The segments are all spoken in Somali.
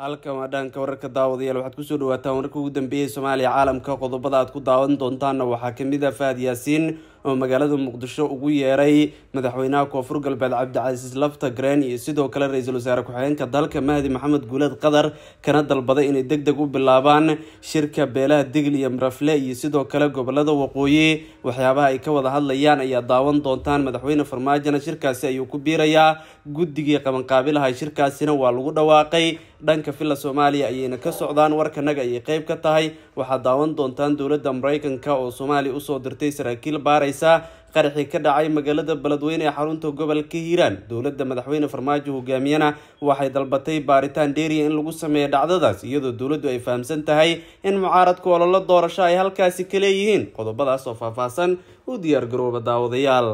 halkan waa dhaanka wararka daawadayaal waxaad kusoo dhawaataan wararka ugu dambeeyay soomaaliya caalamka qodobada aad ku daawan doontaanna waxaa kamid ah fahad yaasiin oo magaalada muqdisho ugu yeeray madaxweynaha koonfur galbeed cabdicasiis lafta green iyo sidoo kale ra-iisul wasaare ku-xigeenka dalka mahdi maxamed guuleed qadar kana dalbaday inay deg deg u bilaabaan shirka beelaha digl iyo marafle iyo sidoo kale gobolada waqooyi waxyaabaha ay ka wada hadlayaan ayaa daawan doontaan madaxweyne farmaajona shirkaasi ayuu ku biirayaa guddigii qabanqaabilaha shirkaasina waa lagu dhawaaqay dhanka villa soomaaliya ayayna ka socdaan warkanaga ayay qeyb ka tahay waxaad daawan doontaan dowladda mareykanka oo soomaaliya usoo dirtay saraakiil baaraysa qaraxii ka dhacay magaalada beledweyne ee xarunta gobolka hiiraan dowladda madaxweyne farmaajo hogaamiyana waxay dalbatay baaritaan dheeriya in lagu sameeyo dhacdadaas iyadoo dowladdu ay fahamsan tahay in mucaaradku ololo doorasho ay halkaasi ka leeyihiin qodobadaas oo faahfaahsan u diyaargarooba daawadayaal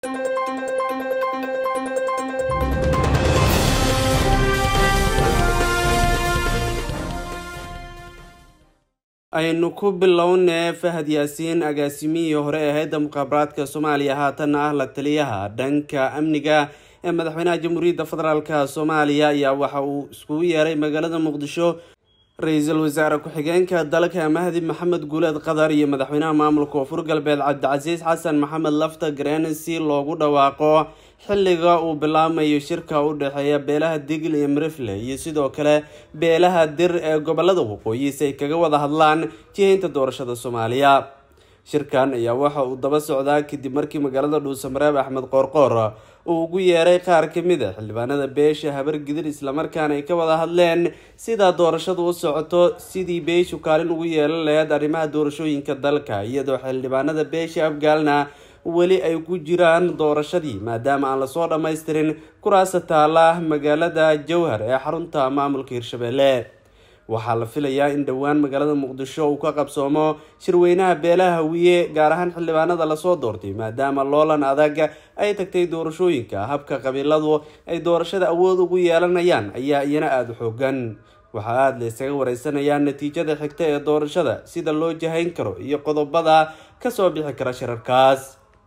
aynu ku bilownee fahad yaasiin agaasimihii hore ee hay-adda mukhaabaraadka soomaaliya haatanna ah la taliyaha dhanka amniga ee madaxweynaha jamhuuriyadda federaalka soomaaliya ayaa waxa uu iskugu yeeray magaalada muqdisho ra-iisul wasaare ku-xigeenka dalka mahdi maxamed guuleed qadar iyo madaxweynaha maamulka koonfur galbeed cabdicasiis xasan maxamed lafta green si loogu dhawaaqo xilliga uu bilaamayo shirka u dhexeeya beelaha digl iyo marifle iyo sidoo kale beelaha dir ee gobolada waqooyi si ay kaga wada hadlaan jihaynta doorashada soomaaliya shirkan ayaa waxa uu daba socdaa kadib markii magaalada dhuusamareeb axmed qoorqoor uu ugu yeeray qaar kamid a xildhibaanada beesha habar gidir islamarkaana ay ka wada hadleen sidaa doorashadu u socoto sidii beeshu kaalin ugu yeelan laheyd arrimaha doorashooyinka dalka iyadoo xildhibaanada beesha afgaalna weli ay ku jiraan doorashadii maadaama aan lasoo dhammaystirin kuraasa taala magaalada jowhar ee xarunta maamulka hirshabelle waxaa la filayaa in dhowaan magaalada muqdisho uu ka qabsoomo shirweynaha beelaha hawiye gaar ahaan xildhibaanada lasoo doortay maadaama loolan adag ay tagtay doorashooyinka habka qabiiladu ay doorashada awood ugu yeelanayaan ayaa iyana aada u xoogan waxaa aada la ysaga wareysanayaa natiijada xigta ee doorashada sida loo jahayn karo iyo qodobada kasoo bixi kara shirarkaas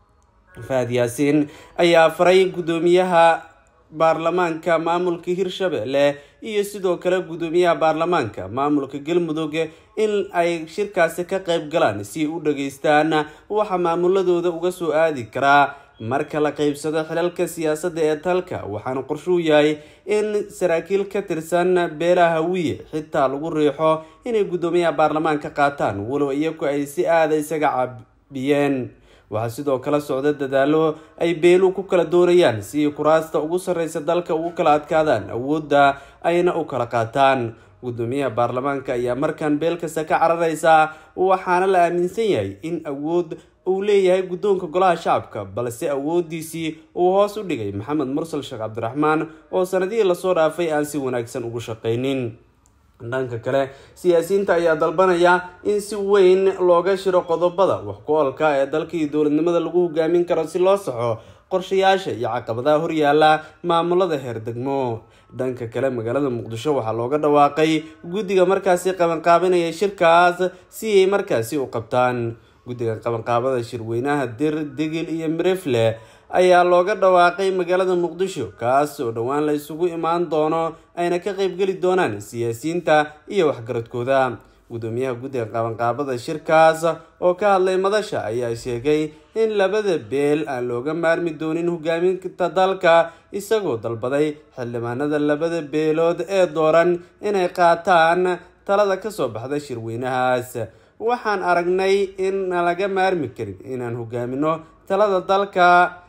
fahad yaasiin ayaa faray guddoomiyaha baarlamaanka maamulka hirshabelle iyo sidoo kale guddoomiyaha baarlamaanka maamulka galmudug in ay shirkaasi ka qeyb galaan si u dhageystaan waxa maamuladooda uga soo aadi karaa marka la qeybsado xilalka siyaasadda ee dalka waxaana qorshuu yahay in saraakiil ka tirsan beelaha hawiye xitaa lagu riixo inay guddoomiyaha baarlamaanka qaataan walow iyagu ay si aada isaga caabiyeen waxaa sidoo kale socda dadaalo ay beelu ku kala doonayaan si kuraasta ugu sarreysa dalka ugu kala adkaadaan awoodda ayna u kala qaataan guddoomiyaha baarlamaanka ayaa markaan beel kasta ka carareysa waxaana la aaminsan yahay in awood uu leeyahay guddoonka golaha shacabka balse awoodiisii uu hoos u dhigay maxamed mursal sheekh cabdiraxmaan oo sanadihii lasoo dhaafay aan si wanaagsan ugu shaqaynin dhanka kale siyaasiyiinta ayaa dalbanaya in si weyn looga shiro qodobada wax ku-oolka ee dalka iyo dowladnimada lagu hogaamin karo si loo saxo qorshayaasha iyo caqabadaha horyaala maamulada heer degmo dhanka kale magaalada muqdisho waxaa looga dhawaaqay guddiga markaasi qabanqaabinaya shirkaas si ay markaasi u qabtaan guddiga qabanqaabada shirweynaha dir digil iyo mirefle ayaa looga dhawaaqay magaalada muqdisho kaas oo dhowaan la isugu imaan doono ayna ka qeybgeli doonaan siyaasiyiinta iyo waxgaradkooda guddoomiyaha guddiga qabanqaabada shirkaas oo ka hadlay madasha ayaa sheegay in labada beel aan looga maarmi doonin hogaaminta dalka isagoo dalbaday xildhibaanada labada beelood ee dooran inay qaataan talada kasoo baxda shirweynahaas waxaan aragnay in laga maarmi karin inaan hogaamino talada dalka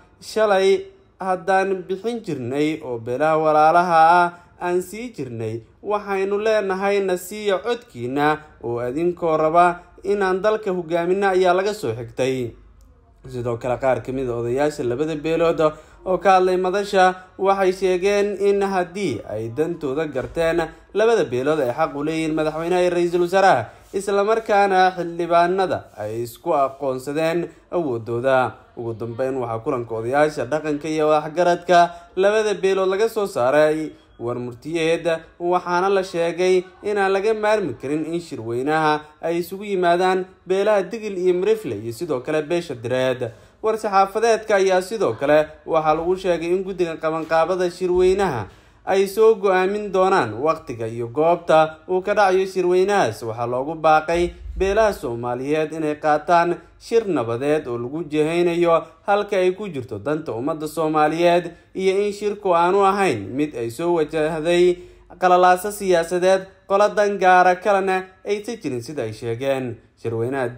shalay haddaan bixin jirnay oo beelaha walaalaha ah aan sii jirnay waxaynu leenahay nasiiya codkiina oo adinkoo raba inaan dalka hogaamino ayaa laga soo xigtay sidoo kale qaar kamid a odayaasha labada beelood oo ka hadlay madasha waxay sheegeen in haddii ay dantooda garteen labada beelood ay xaq u leeyihiin madaxweynaha iyo ra-iisul wasaaraha islamarkaana xildhibaanada ay isku aqoonsadeen awoodooda ugu dambeyn waxaa kulanka odayaasha dhaqanka iyo waxgaradka labada beelood laga soo saaray warmurtiyeed waxaana la sheegay inaan laga maarmi karin in shirweynaha ay isugu yimaadaan beelaha digil iyo marifle iyo sidoo kale beesha direed war-saxaafadeedka ayaa sidoo kale waxaa lagu sheegay in guddiga qabanqaabada shirweynaha ay soo go-aamin doonaan waqtiga iyo goobta uu ka dhacayo shirweynahaas waxaa loogu baaqay beelaha soomaaliyeed inay qaataan shir nabadeed oo lagu jehaynayo halka ay ku jirto danta ummadda soomaaliyeed iyo in shirku aanu ahayn mid ay soo wajahday qalalaaso siyaasadeed qoladan gaara kalena aysan jirin sida ay sheegeen shirweynaha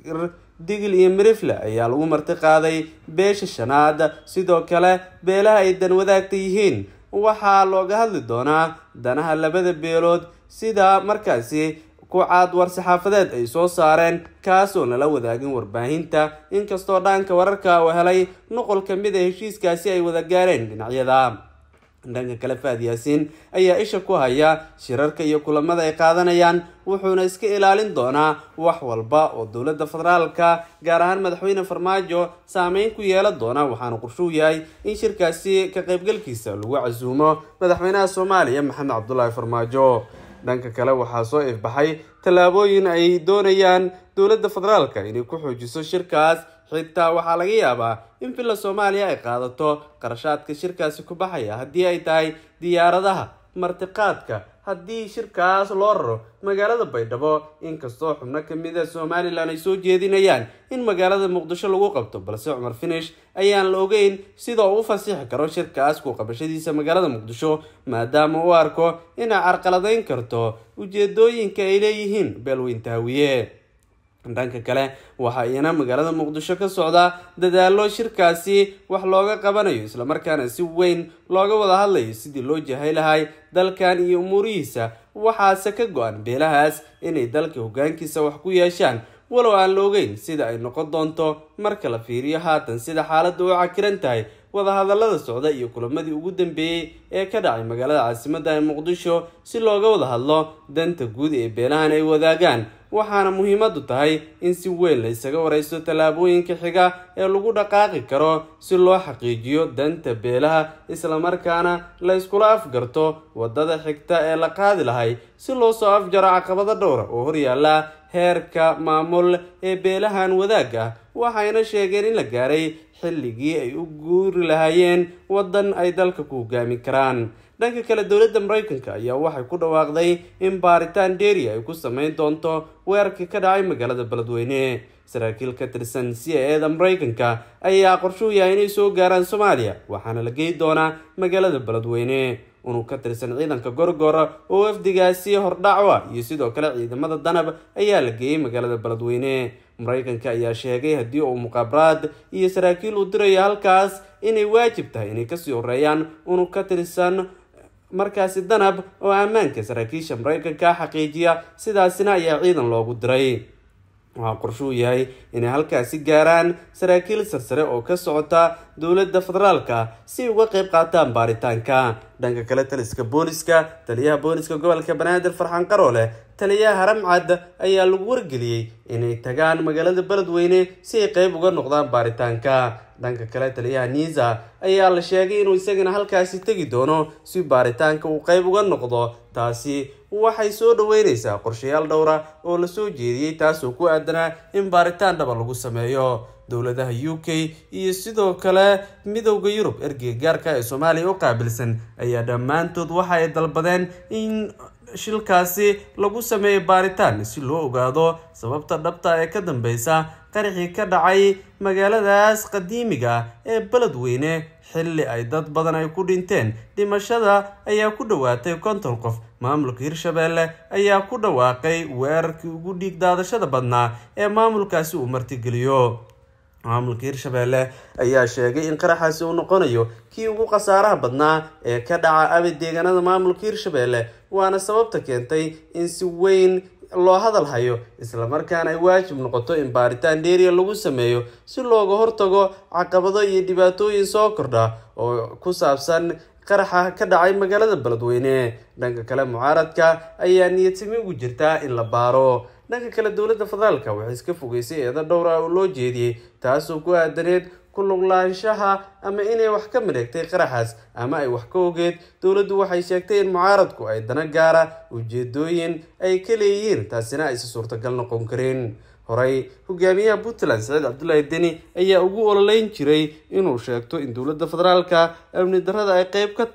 digil iyo mirifle ayaa lagu marti qaaday beesha shanaad sidoo kale beelaha ay dan wadaagta yihiin waxaa looga hadli doonaa danaha labada beelood sida markaasi kucaad war-saxaafadeed ay soo saareen kaasoo lala wadaagin warbaahinta inkastoo dhaanka wararka uu helay nuqol ka mid a heshiiskaasi ay wada gaareen dhinacyada dhanka kale faad yaasiin ayaa isha ku haya shirarka iyo kulamada ay qaadanayaan wuxuuna iska ilaalin doonaa wax walba oo dowladda federaalka gaar ahaan madaxweyne farmaajo saameyn ku yeelan doona waxaana qorshuu yahay in shirkaasi ka qaybgalkiisa lagu casuumo madaxweynaha soomaaliya maxamed cabdulaahi farmaajo dhanka kale waxaa soo ifbaxay tallaabooyin ay doonayaan dowladda federaalka inay ku xoojiso shirkaas xitaa waxaa laga yaabaa in villa soomaaliya ay qaadato qarashaadka shirkaasi ku baxaya haddii ay tahay diyaaradaha martiqaadka haddii shirkaas loo raro magaalada baydhabo inkastoo xubno kamid a somalilan ay soo jeedinayaan in magaalada muqdisho lagu qabto balse cumar finish ayaan la ogeyn sida uu u fasixi karo shirkaas ku qabashadiisa magaalada muqdisho maadaama uu arko inay carqaladeyn karto ujeedooyinka ay leeyihiin beelweyntaawiye dhanka kale waxaa iyana magaalada muqdisho ka socda dadaalo shirkaasi wax looga qabanayo islamarkaana si weyn looga wada hadlayo sidii loo jahay lahay dalkan iyo umuurihiisa waxaase ka go-an beelahaas inay dalka hogaankiisa wax ku yeeshaan walow aan la ogeyn sida ay noqon doonto marka la fiiriyo haatan sida xaaladda u cakiran tahay wadahadalada socda iyo kulamadii ugu dambeeyey ee ka dhacay magaalada caasimadda ee muqdisho si looga wada hadlo danta guud ee beelahan ay wadaagaan waxaana muhiimadu tahay in si weyn la isaga wareysto tallaabooyinka xiga ee lagu dhaqaaqi karo si loo xaqiijiyo danta beelaha islamarkaana la iskula afgarto wadada xigta ee la qaadi lahay si loo soo afjaro caqabado dhowra oo horyaala heerka maamul ee beelahan wadaag ah waxayna sheegeen in la gaaray xilligii ay u guuri lahaayeen waddan ay dalka ku hogaami karaan dhanka kale dowladda mareykanka ayaa waxay ku dhawaaqday in baaritaan dheeri ay ku sameyn doonto weerarkii ka dhacay magaalada beledweyne saraakiil ka tirsan c a eda mareykanka ayaa qorshuu yahay inay soo gaaraan soomaaliya waxaana la geyi doonaa magaalada beledweyne unug ka tirsan ciidanka gorgora oo wafdigaasi hordhacwa iyo sidoo kale ciidamada danab ayaa la geeyey magaalada beledweyne mareykanka ayaa sheegay haddii uu muqaabaraad iyo saraakiil uu dirayo halkaas inay waajib tahay inay kasii horeeyaan unug ka tirsan markaasi danab oo ammaanka saraakiisha mareykanka xaqiijiya sidaasina ayaa ciidan loogu diray waxaa qorshuu yahay inay halkaasi gaaraan saraakiil sarsare oo ka socota dowladda federaalka si uga qeyb qaataan baaritaanka dhanka kale taliska booliska taliyaha booliska gobolka banaadir farxaan qaroole taliyaha haramcad ayaa lagu wargeliyey inay tagaan magaalada beledweyne si ay qeyb uga noqdaan baaritaanka dhanka kale taliyaha niisa ayaa la sheegay inuu isagana halkaasi tegi doono si baaritaanka uu qeyb uga noqdo taasi waxay soo dhaweyneysaa qorshayaal dhowra oo lasoo jeediyey taasoo ku aadanaa in baaritaan dhaba lagu sameeyo dowladaha u k iyo sidoo kale midowda yurub ergeyga gaarka ee soomaaliya u qaabilsan ayaa dhammaantood waxa ay dalbadeen in shilkaasi lagu sameeyo baaritaan si loo ogaado sababta dhabta ee ka dambeysa qaraxii ka dhacay magaaladaas qadiimiga ee beledweyne xilli ay dad badan ay ku dhinteen dhimashada ayaa ku dhowaatay konton qof maamulka hirshabeelle ayaa ku dhawaaqay weerarkii ugu dhiig daadashada badnaa ee maamulkaasi uu martigeliyo maamulka hirshabeelle ayaa sheegay in qaraxaasi uu noqonayo kii ugu khasaaraha badnaa ee ka dhaca abid deegaanada maamulka hirshabeelle waana sababta keentay in si weyn loo hadal hayo islamarkaana ay waajib noqoto in baaritaan dheeriya lagu sameeyo si looga hortago caqabado iyo dhibaatooyin soo kordha oo ku saabsan qaraxa ka dhacay magaalada beledweyne dhanka kale mucaaradka ayaa niyadsami ugu jirtaa in la baaro dhanka kale dowladda federaalka waxay iska fogeysay eedo dhowra oo loo jeediyey taasoo ku aadaneed ku luglaanshaha ama inay wax ka mareegtay qaraxaas ama ay wax ka ogeed dowladdu waxay sheegtay in mucaaradku ay dana gaara ujeedooyin ay ka leeyihiin taasina aysa suurtagal noqon karin horey hogaamiyaha puntland saciid cabdulaahi deni ayaa ugu ololeyn jiray inuu sheegto in dowladda federaalka amni darrada ay qeyb ka tahay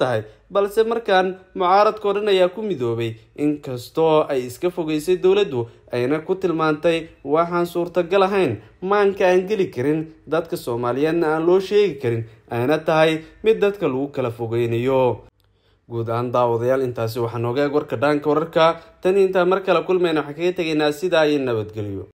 balse markaan mucaaradka o dhan ayaa ku midoobay inkastoo ay iska fogeysay dowladdu ayna ku tilmaantay waxaan suurtagal ahayn maanka aan geli karin dadka soomaaliyeedna aan loo sheegi karin ayna tahay mid dadka lagu kala fogeynayo guud ahaan daawadayaal intaasi waxaa nooga eeg warka dhaanka wararka tan intaan mar kale kulmayna waxaan kaga tegaynaa sidaa iyo nabadgelyo